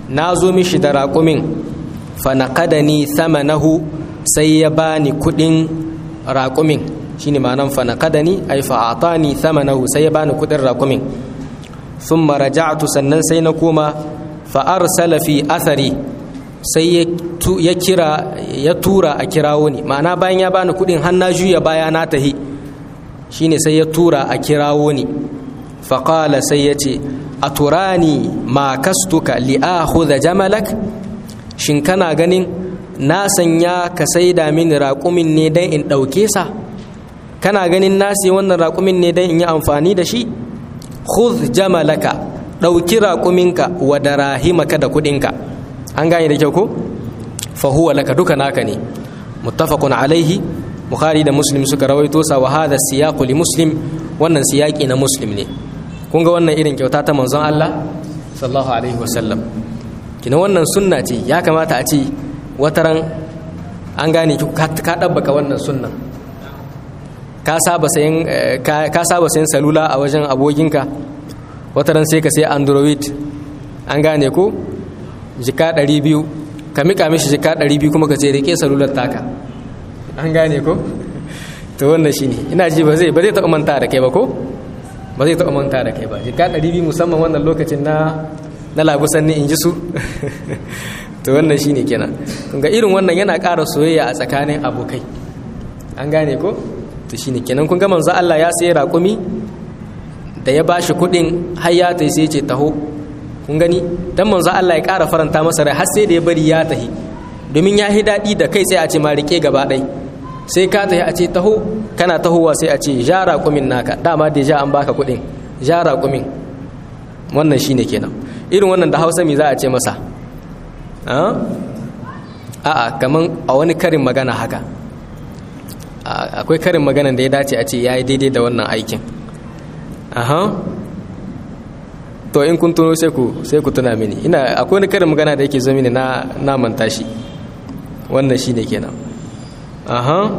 na zo mishi da raƙumin fa naqadani thamanahu sai ya bani kuɗin raƙumin shine ma'anan fa naqadani ay fa atani thamanahu sai ya bani kuɗin raƙumin thumma raja'tu sannan sai na koma fa arsala fi athari sai ya kira ya tura a kirawo ni ma'ana bayan ya bani kuɗin har na juya baya na tahi shine sai ya tura a kirawo ni faƙala sai ya ce a turani ma kastuka li'akhudha jamalak shin kana ganin na sanya ka saida mini raƙumin ne don in ɗauke sa kana ganin na sai wannan raƙumin ne don in yi amfani da shi khudh jamalaka ɗauki raƙuminka wa darahimaka da kuɗinka an gane da kyau ko fa huwa laka duka naka ne muttafaqun alaihi bukhari da muslim suka rawaito sa wa hadha siyaqu li muslim wannan siyaqi na muslim ne kun ga wannan irin kyauta ta manzon Allah sallallahu alaihi wasallam kina wannan sunna ce ya kamata a ce wataran an gane ki ka dabbaka wannan sunnan ka saba sayan ka saba sayan salula a wajen abokinka wataran sai ka sai android an gane ko jika 200 ka mika mishi jika 200 kuma ka ce rike salular taka an gane ko to wannan shine ina ji ba zai ba zai taɓa manta da kai ba ko ba zai taɓa manta da kai ba jika 200 musamman wannan lokacin na na labusan ni in ji su to wannan shine kenan kun ga irin wannan yana ƙara soyayya a tsakanin abokai an gane ko to shine kenan kun ga manzo Allah ya sayi raƙumi da ya bashi kuɗin har ya tai sai ce taho kun gani dan manzo Allah ya ƙara faranta masa rai har sai da ya bari ya tahi domin ya yi daɗi da kai sai a ce ma rike gaba ɗai sai ka tahi a ce taho kana tahowa sai a ce ja raƙumin naka dama da ja an baka kuɗin ja raƙumin wannan shine kenan irin wannan da hausa me za a ce masa a'a kaman a wani karin magana haka akwai karin maganan da ya dace a ce ya yi daidai da wannan aikin aha to in kun tuno sai ku sai ku tuna mini ina akwai wani karin magana da yake zo mini na na manta shi wannan shine kenan aha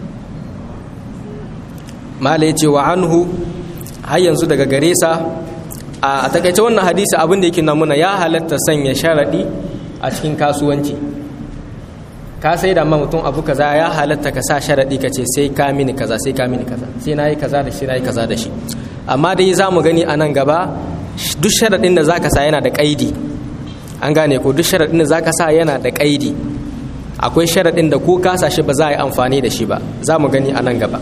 mala yace wa anhu har yanzu daga gare sa a takaice wannan hadisi abin da yake namuna ya halatta sanya sharadi a cikin kasuwanci ka sai da ma mutum abu kaza ya halatta ka sa sharadi ka ce sai ka mini kaza sai ka mini kaza sai na yi kaza da shi na yi kaza da shi amma dai za mu gani a nan gaba duk sharaɗin da za ka sa yana da ƙaidi an gane ko duk sharaɗin da za ka sa yana da ƙaidi akwai sharaɗin da ko kasa shi ba za a yi amfani da shi ba za mu gani a nan gaba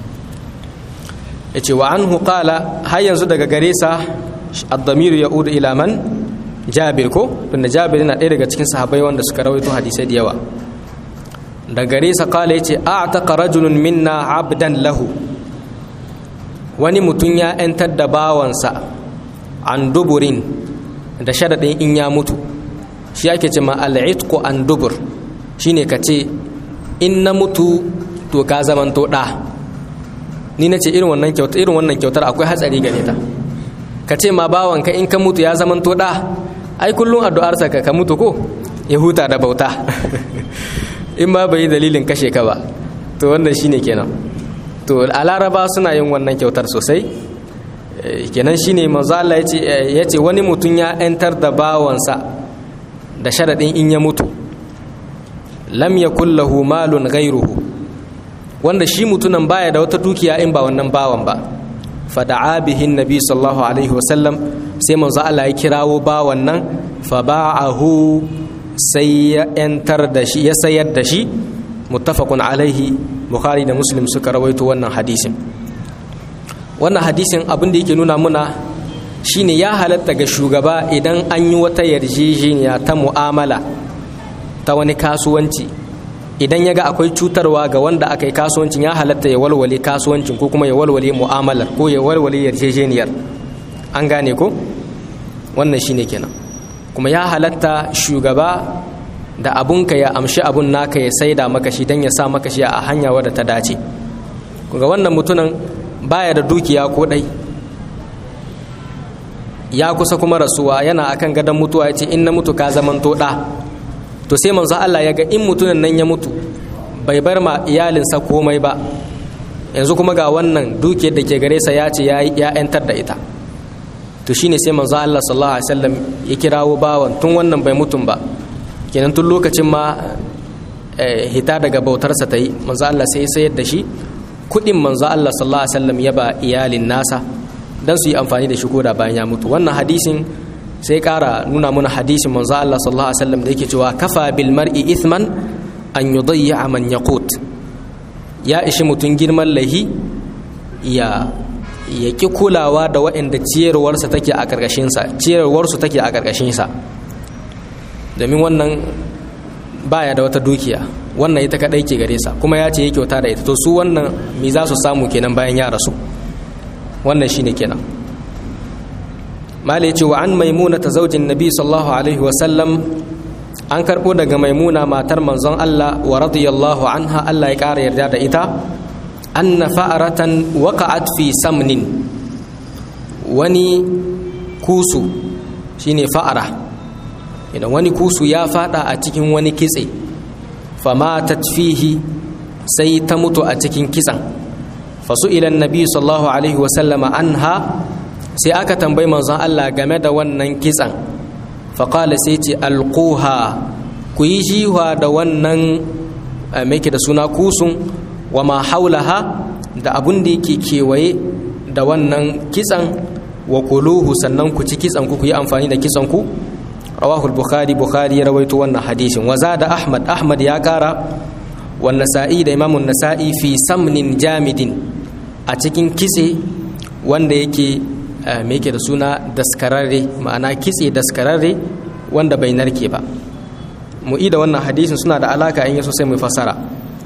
ya ce wa an hukala har yanzu daga gare sa addamiru ya udu ilaman jabir ko tunda jabir yana ɗaya daga cikin sahabai wanda suka rawaito hadisai da yawa da gare sa kala ya ce a ta rajulun minna abdan lahu wani mutum ya 'yantar da bawansa an duburin da sharaɗin in ya mutu shi ake ce ma al'itku an dubur shi ne ka ce in na mutu to ka zamanto ɗa ni na ce irin wannan kyautar irin wannan kyautar akwai hatsari gare ta ka ce ma bawanka in ka mutu ya zamanto ɗa ai kullum addu'arsa ka ka mutu ko ya huta da bauta in ma bai yi dalilin kashe ka ba to wannan shine kenan to a laraba suna yin wannan kyautar sosai kenan shine manzo Allah ya ce wani mutum ya yantar da bawansa da sharaɗin in ya mutu lam yakul lahu malun ghairuhu wanda shi mutunan baya da wata dukiya in ba wannan bawan ba fada'a bihin nabi sallallahu alaihi wasallam sai manzo Allah ya kirawo bawan nan fa ba'ahu sai ya yantar da shi ya sayar da shi muttafaqun alaihi bukhari da muslim suka rawaito wannan hadisin wannan hadisin abin da yake nuna muna shine ya halatta ga shugaba idan an yi wata yarjejeniya ta mu'amala ta wani kasuwanci idan ya ga akwai cutarwa ga wanda aka yi kasuwancin ya halatta ya walwale kasuwancin ko kuma ya walwale mu'amalar ko ya walwale yarjejeniyar an gane ko wannan shine kenan kuma ya halatta shugaba da abunka ya amshi abun naka ya saida maka shi don ya sa maka shi a hanya wadda ta dace ga wannan mutunan baya da dukiya ko ɗai ya kusa kuma rasuwa yana akan gadon mutuwa ya ce in na mutu ka zamanto ɗa to sai manzo Allah ya ga in mutunan nan ya mutu bai bar ma iyalinsa komai ba yanzu kuma ga wannan dukiyar da ke gare sa ya ce ya yantar da ita to shine sai manzo Allah sallallahu alaihi wasallam ya kirawo bawan tun wannan bai mutum ba kenan tun lokacin ma hita daga bautarsa ta yi manzo Allah sai ya sayar da shi kudin manzo Allah sallallahu alaihi wasallam ya ba iyalin nasa dan su yi amfani da shi koda bayan ya mutu wannan hadisin sai kara nuna mana hadisin manzo Allah sallallahu alaihi wasallam da yake cewa kafa bil mar'i ithman an yudayya man yaqut ya ishi mutun girman lahi ya ya ki kulawa da waɗanda ciyarwarsa take a ƙarƙashinsa ciyarwarsu take a ƙarƙashinsa domin wannan baya da wata dukiya wannan ita kaɗai ke gare sa kuma ya ce ya kyauta da ita to su wannan me za su samu kenan bayan ya rasu wannan shine kenan mala ce wa an maimuna ta zaujin nabi sallallahu alaihi wasallam an karɓo daga maimuna matar manzon Allah wa radiyallahu anha Allah ya ƙara yarda da ita anna fa'aratan waqa'at fi samnin wani kusu shine fa'ara idan wani kusu ya fada a cikin wani kitse famatat fihi sai ta mutu a cikin kitsan fasu ilan nabi sallallahu alaihi wasallama anha sai aka tambayi manzon Allah game da wannan kitsan faƙala sai ce alƙuha ku yi jiwa da wannan mai da suna kusun wa ma haulaha da abun da yake kewaye da wannan kitsan wa kuluhu sannan ku ci kitsan ku ku yi amfani da kitsan ku rawahul bukhari bukhari ya rawaito wannan hadisin wa da ahmad ahmad ya kara wa nasa'i da imamun nasa'i fi samnin jamidin a cikin kitse wanda yake me yake da suna daskararre ma'ana kitse daskararre wanda bai narke ba mu'i da wannan hadisin suna da alaka in yaso sai mu fasara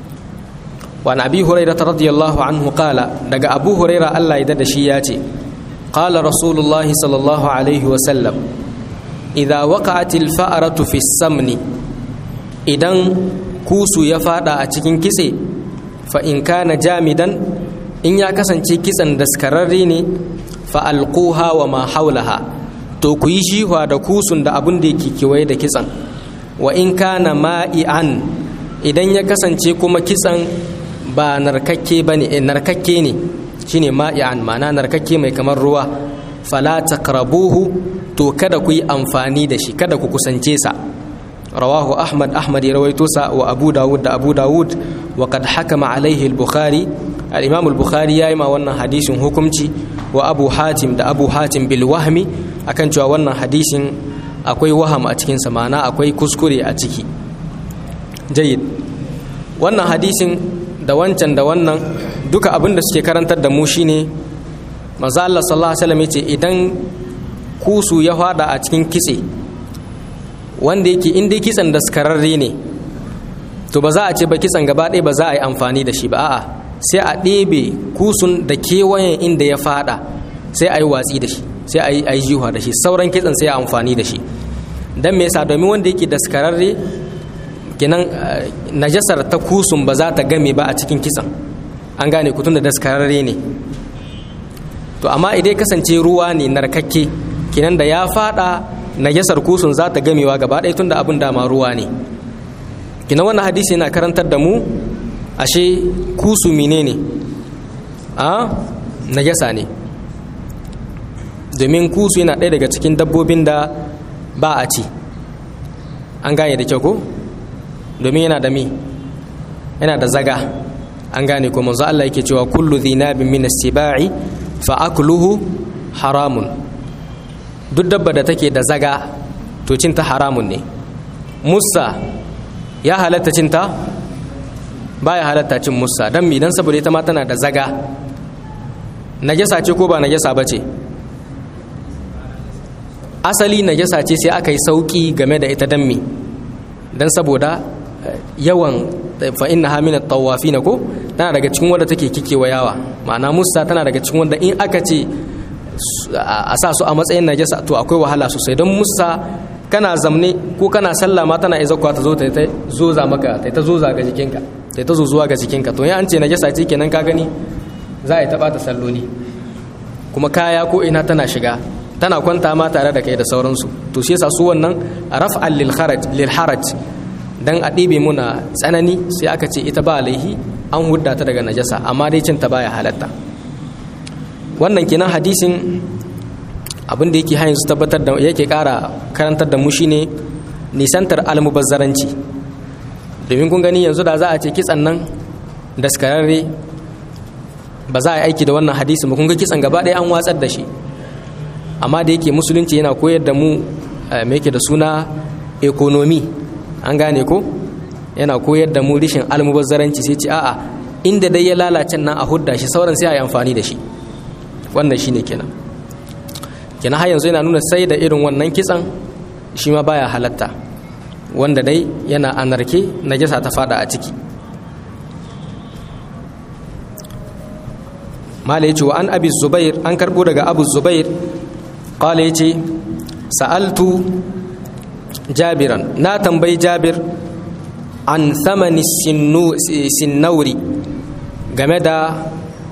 wa abi hurairah radiyallahu anhu qala daga abu hurairah Allah ya da shi ya ce qala rasulullahi sallallahu alaihi wa sallam idza waqa'atil fa'ratu fi samni idan kusu ya fada a cikin kitse fa in kana jamidan in ya kasance kitsan daskararre ne fa alquha wa ma haulaha to ku yi shihwa da kusun da abun da yake kewaye da kitsan wa in kana ma'i'an idan ya kasance kuma kitsan ba narkakke bane narkakke ne shine ma'i'an ma'ana narkakke mai kamar ruwa fala taqrabuhu to kada ku yi amfani da shi kada ku kusance sa rawahu ahmad ahmad ya rawaito sa wa abu dawud da abu dawud wa qad hakama alaihi al-bukhari al-imam al-bukhari yayi ma wannan hadisin hukunci wa abu hatim da abu hatim bil wahmi akan cewa wannan hadisin akwai waham a cikin sa ma'ana akwai kuskure a ciki jayyid wannan hadisin da wancan da wannan duka abin da suke karantar da mu shine manzo Allah sallallahu alaihi wasallam yace idan kusu ya fada a cikin kitse wanda yake in dai kitsen daskararre ne to ba za a ce ba kitsen gaba ɗaya ba za a yi amfani da shi ba a'a sai a ɗebe kusun da kewayen inda ya fada sai a yi watsi da shi sai a yi a yi jiwa da shi sauran kitsen sai a amfani da shi don me yasa domin wanda yake daskararre kenan najasar ta kusun ba za ta game ba a cikin kitsen an gane kutun da daskararre ne to amma idan kasance ruwa ne narkakke kenan da ya fada najasar kusun za ta gamewa gaba ɗaya tunda abin dama ruwa ne kenan wannan hadisi yana karantar da mu ashe kusu menene a najasa ne domin kusu yana ɗaya daga cikin dabbobin da ba a ci an gane da kyau ko domin yana da mi yana da zaga an gane ko manzo Allah yake cewa kullu dhinabin min as-sibai fa akluhu haramun duk dabba da take da zaga to cinta haramun ne musa ya halatta cinta baya halatta cin musa dan mi dan saboda ita ma tana da zaga najasa ce ko ba najasa bace asali najasa ce sai aka yi sauki game da ita dan mi dan saboda yawan fa innaha min at-tawafin ko tana daga cikin wanda take kikewa yawa ma'ana musa tana daga cikin wanda in aka ce a sa su a matsayin najasa to akwai wahala sosai don musa kana zamne ko kana sallah ma tana iza ta zo ta ta zoza maka ta ta zoza ga jikinka ta ta zozuwa ga jikinka to ya an ce najasa ce kenan ka gani za a yi taba ta salloli kuma kaya ko ina tana shiga tana kwanta ma tare da kai da sauransu to shi yasa su wannan raf'al lil kharaj lil haraj dan a ɗibe muna tsanani sai aka ce ita ba laihi an hudda ta daga najasa amma dai cin ta baya halatta wannan kenan hadisin abin da yake hayin su tabbatar da yake ƙara karantar da mu shine nisantar almubazzaranci domin kun gani yanzu da za a ce kitsan nan daskararre ba za a yi aiki da wannan hadisi ba kun ga kitsan gaba ɗaya an watsar da shi amma da yake musulunci yana koyar da mu me yake da suna ekonomi an gane ko yana koyar da mu rishin almubazzaranci sai ce a'a inda dai ya lalace nan a hudda shi sauran sai a yi amfani da shi wannan shine kenan kenan har yanzu yana nuna sai da irin wannan kitsan shi ma baya halatta wanda dai yana anarke najasa ta fada a ciki mala yace wa an abi zubair an karbo daga abu zubair qala yace sa'altu jabiran na tambayi jabir an thamani sinnauri game da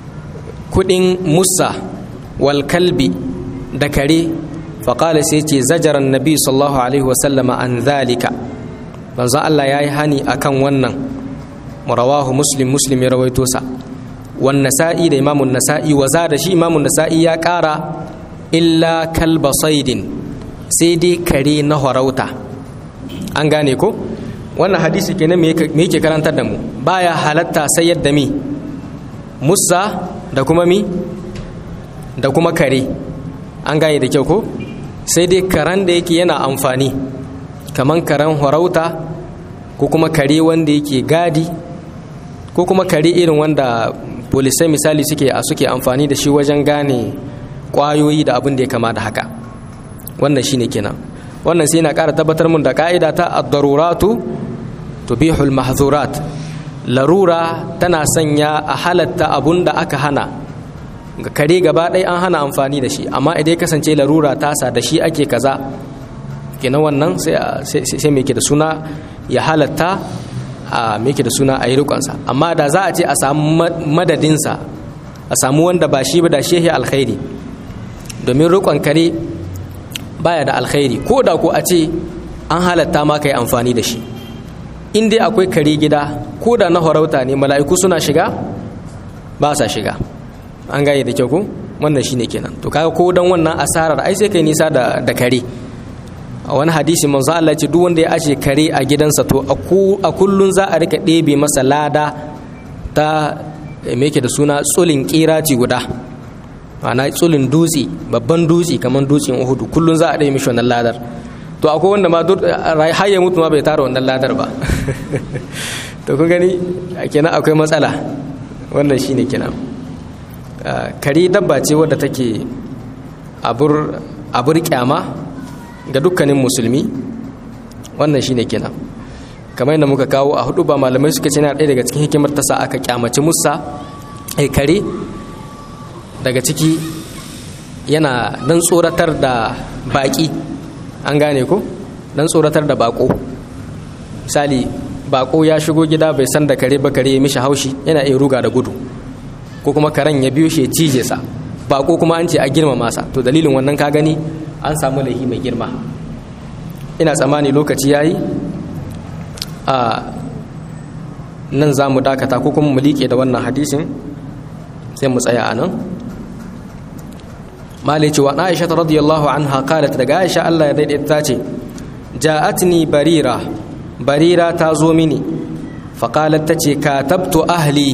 kudin musa wal kalbi da kare faƙala sai ce zajaran nabi sallallahu alaihi wasallama an zalika manzon Allah ya yi hani akan wannan rawahu muslim muslim ya rawaito sa wan nasa'i da imamun nasa'i wa da shi imamun nasa'i ya ƙara illa kalba saidin sai dai kare na horauta an gane ko wannan hadisi kenan me yake karantar da mu baya halatta sai yadda mi musa da kuma mi da kuma kare an gane da kyau ko sai dai karen da yake yana amfani kaman karen horauta ko kuma kare wanda yake gadi ko kuma kare irin wanda polisai misali suke a suke amfani da shi wajen gane kwayoyi da abin da ya kama da haka wannan shine kenan wannan sai na ƙara tabbatar mun da ka'ida ta ad-daruratu tubihul mahzurat larura tana sanya a halatta abun da aka hana ga kare gaba ɗaya an hana amfani da shi amma idan ya kasance larura tasa da shi ake kaza kenan wannan sai mai ke da suna ya halatta a mai ke da suna a yi rikonsa amma da za a ce a samu madadinsa a samu wanda ba shi ba da shehi alkhairi domin rikon kare baya da alkhairi ko da ko a ce an halatta ma ka yi amfani da shi in dai akwai kare gida ko da na horauta ne mala'iku suna shiga ba sa shiga an gane da kyau ko wannan shine kenan to kaga ko dan wannan asarar ai sai kai nisa da da kare a wani hadisi manzo Allah ya ce duk wanda ya aje kare a gidansa to a kullun za a rika ɗebe masa lada ta me yake da suna tsulin kirati guda ana tsulin dutse babban dutse kamar dutsen Uhudu kullun za a ɗebe mishi wannan ladar to akwai wanda ma har ya mutu ma bai tara wannan ladar ba to kun gani kenan akwai matsala wannan shine kenan kare dabba ce wadda take abur kyama ga dukkanin musulmi wannan shine kenan kamar yadda muka kawo a hudu ba malamai suka ce na ɗaya daga cikin hikimar ta sa aka kyamaci musa ai kare daga ciki yana dan tsoratar da baƙi an gane ko dan tsoratar da bako misali bako ya shigo gida bai san da kare ba kare ya mishi haushi yana iya ruga da gudu ko kuma karen ya biyo shi ya cije sa bako kuma an ce a girmama sa to dalilin wannan ka gani an samu laihi mai girma ina tsammani lokaci yayi a nan za mu dakata ko kuma mu liƙe da wannan hadisin sai mu tsaya a nan malai cewa aisha radiyallahu anha qalat daga aisha Allah ya daidaita ta ce ja'atni barira barira ta zo mini faqalat ta ce katabtu ahli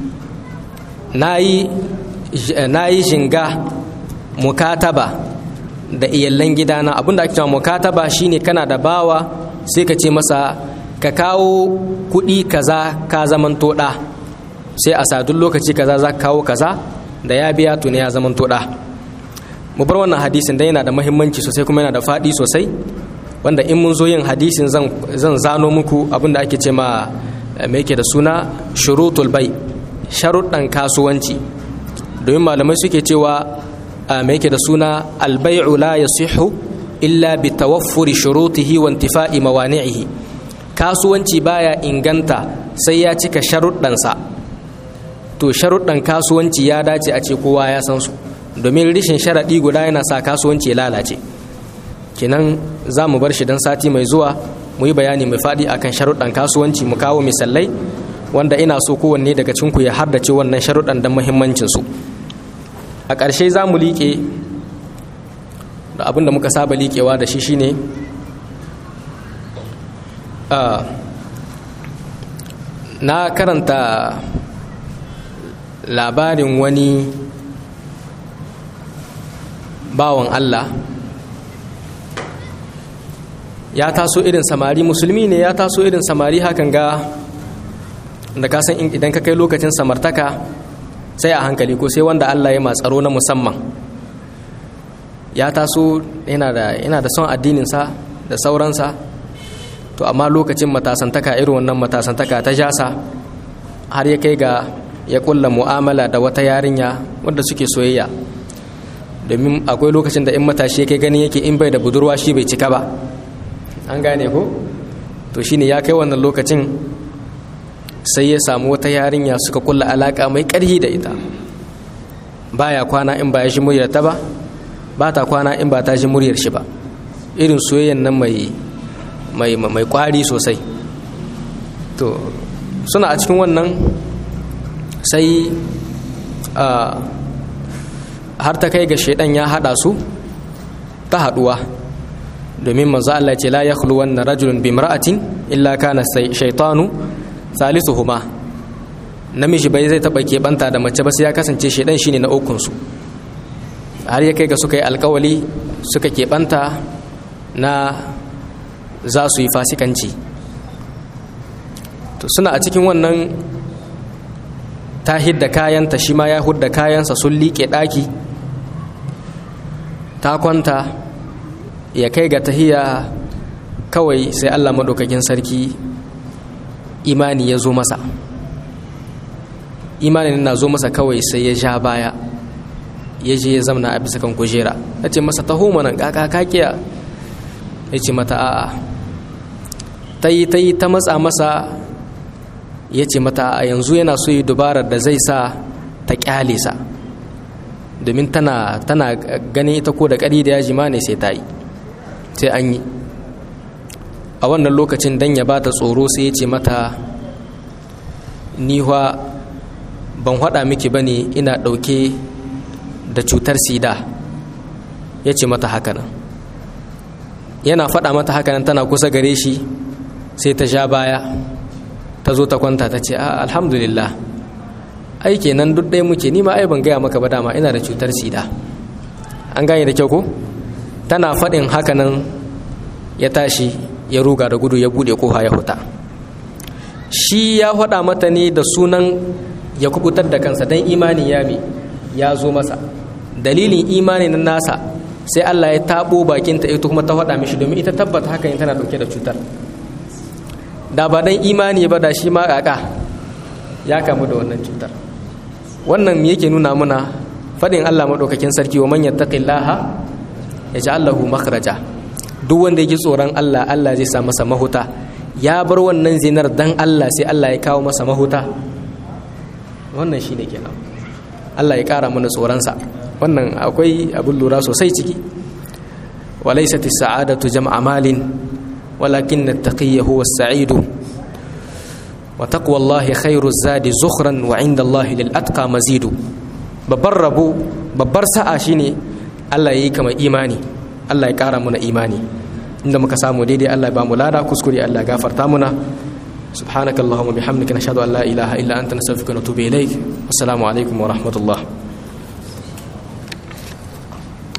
nayi nayi shinga mukataba da iyallan gidana abinda ake cewa mukataba shine kana da bawa sai ka ce masa ka kawo kuɗi kaza ka zamanto ɗa sai a sadun lokaci kaza za ka kawo kaza da ya biya tuni ya zamanto ɗa mu bar wannan hadisin dai yana da muhimmanci sosai kuma yana da faɗi sosai wanda in mun zo yin hadisin zan zano muku abinda ake ce ma me yake da suna shurutul bai sharuɗan kasuwanci domin malamai suke cewa me yake da suna albai'u la yasihu illa bi tawaffuri shurutihi wa intifa'i mawani'ihi kasuwanci baya inganta sai ya cika sharuɗansa to sharuɗan kasuwanci ya dace a ce kowa ya san su domin rishin sharaɗi guda yana sa kasuwanci ya lalace kenan za mu bar shi don sati mai zuwa mu yi bayani mai faɗi akan sharuɗan kasuwanci mu kawo misalai wanda ina so kowanne daga cinku ya haddace wannan sharuɗan don muhimmancinsu a ƙarshe za mu liƙe da abin da muka saba liƙewa da shi shine na karanta labarin wani bawan Allah ya taso irin samari musulmi ne ya taso irin samari hakan ga da kasan idan ka kai lokacin samartaka sai a hankali ko sai wanda Allah ya matsaro na musamman ya taso yana da son addininsa da sauransa to amma lokacin matasantaka irin wannan matasantaka ta jasa har ya kai ga ya kulla mu'amala da wata yarinya wadda suke soyayya domin akwai lokacin da in matashi yake gani yake in bai da budurwa shi bai cika ba an gane ko to shine ya kai wannan lokacin sai ya samu wata yarinya suka kulla alaka mai karhi da ita baya kwana in ba ya shi muryar ta ba ba ta kwana in ba ta shi muryar shi ba irin soyayyan nan mai mai mai kwari sosai to suna a cikin wannan sai har ta kai ga shaidan ya hada su ta haduwa domin manzo Allah ce la yakhlu wanna rajulun bi imra'atin illa kana shaytanu salisuhuma namiji bai zai taba keɓanta da mace ba sai ya kasance shaidan shine na ukun su har ya kai ga suka yi alkawali suka keɓanta na za su yi fasikanci to suna a cikin wannan ta hidda kayanta shi ma ya hudda kayansa sun liƙe ɗaki ta kwanta ya kai ga tahiya kawai sai allah maɗaukakin sarki imani ya zo masa imanin na zo masa kawai sai ya ja baya ya je ya zamna a bisa kan kujera ya ce masa taho mana kaka kakiya ya ce mata a'a ta yi ta yi ta matsa masa ya ce mata a yanzu yana so yi dubarar da zai sa ta kyale sa domin tana tana ganin ita ko da ƙari da yaji ma ne sai ta yi sai an yi a wannan lokacin dan ya bata tsoro sai ya ce mata niwa ban haɗa miki ba ne ina ɗauke da cutar sida ya ce mata hakanan yana faɗa mata hakanan tana kusa gare shi sai ta sha baya ta zo ta kwanta ta ce alhamdulillah ai kenan duk ɗaya muke ni ma ai ban gaya maka ba dama ina da cutar sida an gane da kyau ko tana faɗin hakanan ya tashi ya ruga da gudu ya buɗe koha ya huta shi ya faɗa mata ne da sunan ya kubutar da kansa don imani ya mi ya zo masa dalilin imani na nasa sai Allah ya taɓo bakinta ita kuma ta faɗa mishi domin ita tabbata hakan tana ɗauke da cutar da ba dan imani ba da shi ma kaka ya kamu da wannan cutar wannan me yake nuna muna fadin Allah madaukakin sarki wa man yattaqillaha yaj'al lahu makhraja duk wanda yake tsoron Allah Allah zai sa masa mahuta ya bar wannan zinar dan Allah sai Allah ya kawo masa mahuta wannan shine kenan Allah ya kara mana tsoronsa wannan akwai abin lura sosai ciki walaysat as-sa'adatu jam'a malin ولكن التقي هو السعيد وتقوى الله خير الزاد زخرا وعند الله للأتقى مزيد babbar rabo babbar sa'a shine Allah yayi kama imani Allah ya kara muna imani inda muka samu daidai Allah ya ba mu lada kuskure Allah ya gafarta muna subhanakallahumma bihamdika nashhadu an la ilaha illa anta nastaghfiruka wa natubu ilaik assalamu alaikum wa rahmatullah